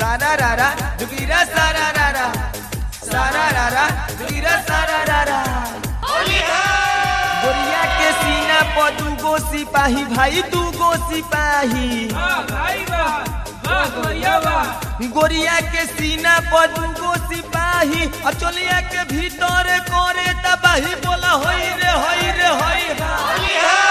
सारा रारा दुगीरा सारा रारा सारा रारा दुगीरा सारा रारा गोरिया के सीना पर दूगो सिपाही भाई दूगो सिपाही गोरिया के सीना पर दूगो सिपाही अचलिया के भीतर करे तबाही बोला होई रे होई रे होई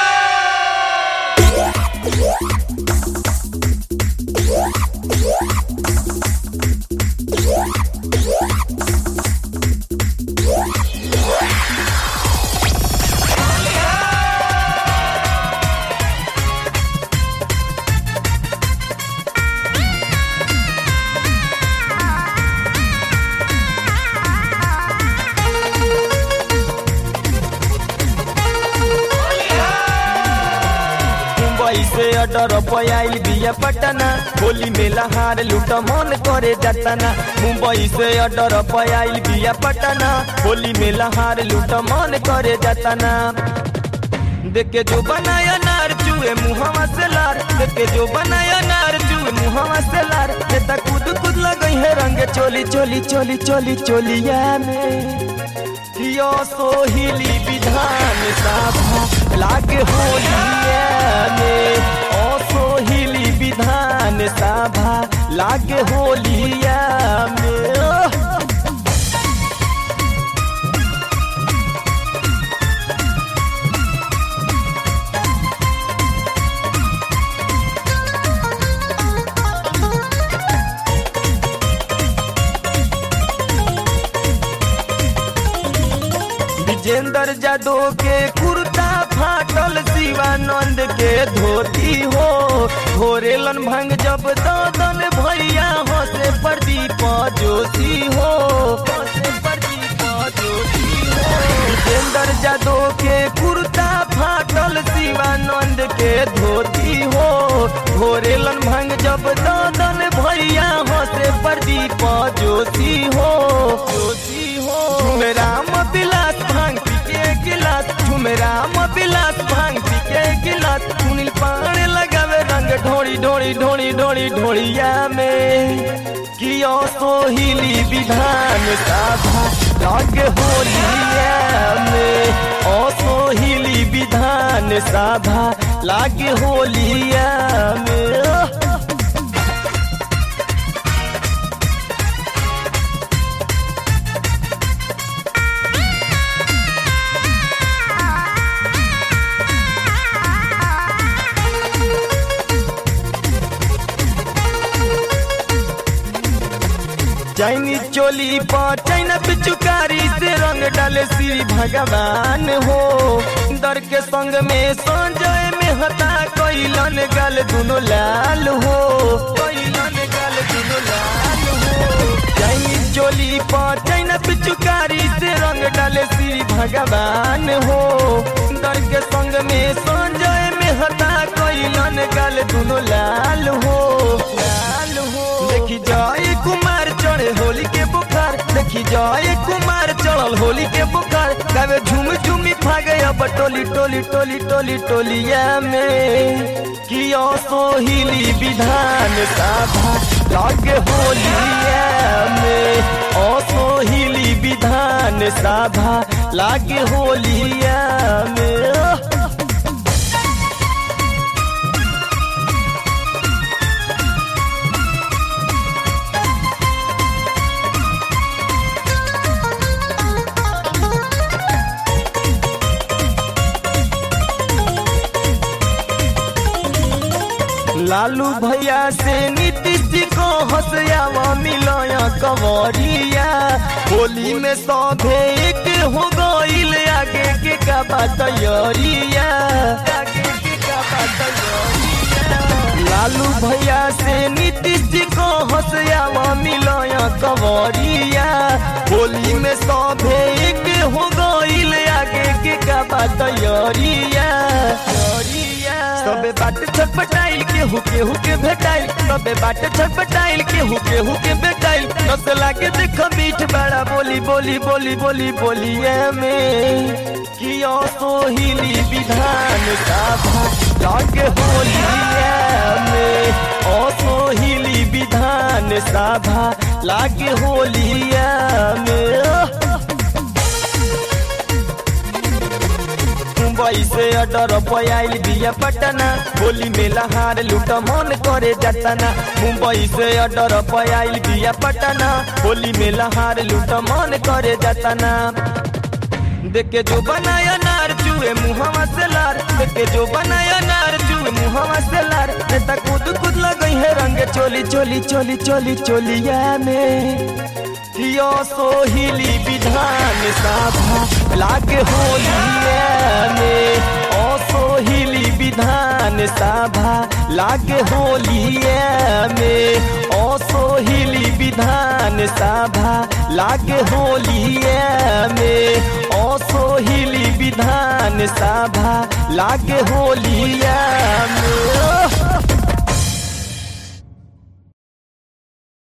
मुंबई से अडर पयाइल बिया पटना होली मेला हार लूट मन करे जतना मुंबई से अडर पयाइल बिया पटना होली मेला हार लूट मन करे जतना देखे जो बनाया नार चूहे मुहवा से लार देखे जो बनाया नार चूहे मुहवा से लार नेता कूद कूद लगई है रंग चोली चोली चोली चोली चोलिया में यो सोहिली विधान सभा लागे होलिया में ओ सोहिली विधान सभा लागे होलिया में ओह! विजेंद्र जादव के कुर्ता फाटल शिवानंद के धोती हो घोरेलन भंग जब ददन भैया हंसे प्रदीप जोशी हो हंसे प्रदीप जोशी हो विजेंद्र जादव के कुर्ता फाटल शिवानंद के धोती हो घोरेलन भंग जब ददन भैया हंसे प्रदीप जोशी हो जोशी हो राम बिलास भांग पी के गिलास झूमे राम बिलास भांग पी के गिलास सुनील पान लगावे रंग ढोड़ी ढोड़ी ढोड़ी ढोड़ी ढोड़िया में कियो सोहिली विधान सभा लग होलिया में ओ सोहिली विधान सभा लाग होलिया में ओह! चैनी चोली पर चैना पिचुकारी से रंग डाले श्री भगवान हो दर के संग में संजय में हता कैलन गल दुनो लाल हो कैलन गल दुनो लाल हो चैनी चोली पर चैना पिचुकारी से रंग डाले श्री भगवान हो दर के संग में संजय में हता कैलन गल दुनो लाल हो लाल हो देखी जाए कुमार चढ़े होली के बुखार देखी जाए कुमार चढ़ल होली के बुखार गावे झूम झूमी भागे अब टोली टोली टोली टोली टोलिया में कियो सोहिली विधान सभा लगे होलिया में ओ सोहिली विधान सभा लागे होलिया में ओह! लालू भैया से नीतीश जी को हंसयावा मिलाया कंवरिया होली में सौभे एक हो गईल आगे के का बात तैयारिया आगे के का बात तैयारिया लालू भैया से नीतीश जी को हंसयावा मिलाया कंवरिया होली में सौभे एक हो गईल आगे के का बात तैयारिया सबे बाट छटपटाइल के हुके हुके भेटाइल सबे बाट छटपटाइल के हुके हुके भेटाइल नस लागे देख मीठ बड़ा बोली बोली बोली बोली बोलिए में कियो सोहिली विधान सभा लागे होलिया में असोहिली विधान सभा लागे होलिया में मुंबई से अडर पयाइल बिया पटना होली में लहार लूट मन करे जतना मुंबई से अडर पयाइल बिया पटना होली में लहार लूट मन करे जतना देखे जो बनाया नार चूहे मुहवा से लार देखे जो बनाया नार चूहे मुहवा से लार नेता कूद कूद लगई है रंग चोली चोली चोली चोली चोलिया में यो सोहिली विधान सभा लागे होलिया में ओ सोहिली विधान सभा लागे होलिया में ओ सोहिली विधान सभा लागे होलिया में ओ सोहिली विधान सभा लागे होलिया में